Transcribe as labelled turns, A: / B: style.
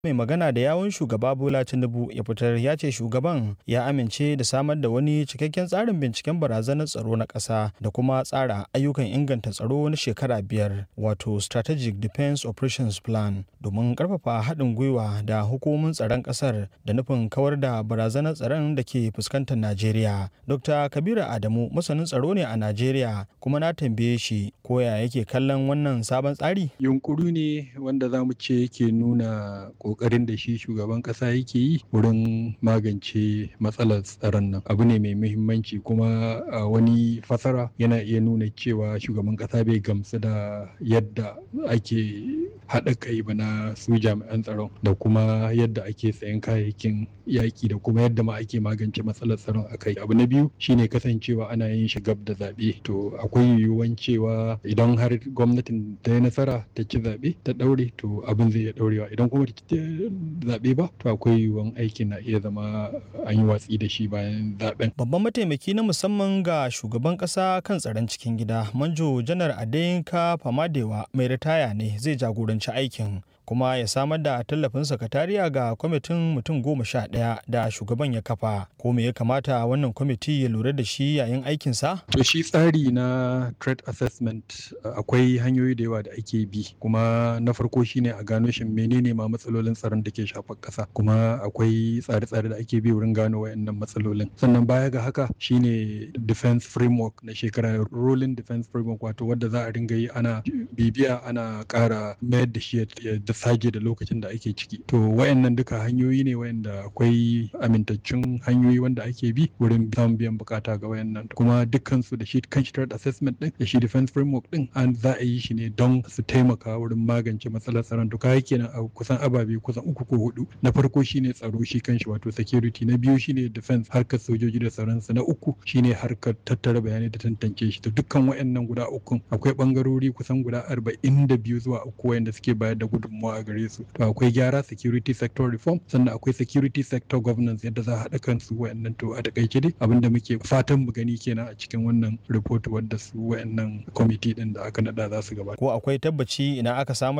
A: mai magana da yawun shugaba bola tinubu ya fitar ya ce shugaban ya amince da samar da wani cikakken tsarin binciken barazanar tsaro na ƙasa da kuma tsara ayyukan inganta tsaro na shekara biyar wato strategic defense operations plan domin ƙarfafa haɗin gwiwa da hukumomin tsaron ƙasar da nufin kawar da barazanar tsaron da ke fuskantar najeriya dr kabiru adamu masanin tsaro ne a najeriya kuma na tambaye shi ko ya yake kallon wannan sabon tsari
B: yunkuri ne wanda za mu ce yake nuna kokarin da shi shugaban kasa yake yi wurin magance matsalar tsaron nan abu ne mai muhimmanci kuma a wani fasara yana iya nuna cewa shugaban kasa bai gamsu da yadda ake haɗa kai ba na su jami'an tsaron da kuma yadda ake sayan kayayyakin yaƙi da kuma yadda ma ake magance matsalar tsaron a kai abu na biyu shine kasancewa ana yin shi gab da zaɓe to akwai yiwuwan cewa idan har gwamnatin ta yi nasara ta ci zaɓe ta ɗaure to abin zai iya ɗaurewa idan kuma ta zaɓe ba to akwai yiwuwan aikin na iya zama an yi watsi da shi bayan zaɓen.
A: babban mataimaki na musamman ga shugaban ƙasa kan tsaron cikin gida manjo janar adeyinka famadewa mai ritaya ne zai jagoranci aikin kuma ya samar da tallafin sakatariya ga kwamitin mutum goma sha ɗaya da shugaban ya kafa ko me ya kamata wannan kwamiti ya lura da shi yayin aikinsa?
B: to shi tsari na threat assessment akwai hanyoyi da yawa da ake bi kuma na farko shine a gano shin menene ma matsalolin tsaron da ke shafar ƙasa kuma akwai tsare-tsare da ake bi wurin gano wayannan matsalolin sannan baya ga haka shine defense framework na shekara rolling defense framework wato wadda za a ringa yi ana bibiya ana ƙara mayar da shi da sage da lokacin da ake ciki to wayannan duka hanyoyi ne wayanda akwai amintaccen hanyoyi wanda ake bi wurin samun biyan bukata ga wayannan kuma dukkan su da shi kan shi assessment din da shi defense framework din an za a yi shi ne don su taimaka wurin magance matsalar tsaron to kai kenan a kusan ababe kusan uku ko hudu na farko shine tsaro shi kanshi wato security na biyu shine defense harkar sojoji da tsaron su na uku shine harkar tattara bayanai da tantance shi to dukkan wayannan guda uku akwai bangarori kusan guda arba'in da biyu zuwa uku wayanda suke bayar da gudunmawa a gare su to akwai gyara security sector reform sannan akwai security sector governance yadda za a haɗa kansu wayannan to a takaice dai abinda muke fatan mu gani kenan a cikin wannan report wadda su wayannan committee din da aka nada za su gabata
A: ko akwai tabbaci idan aka samar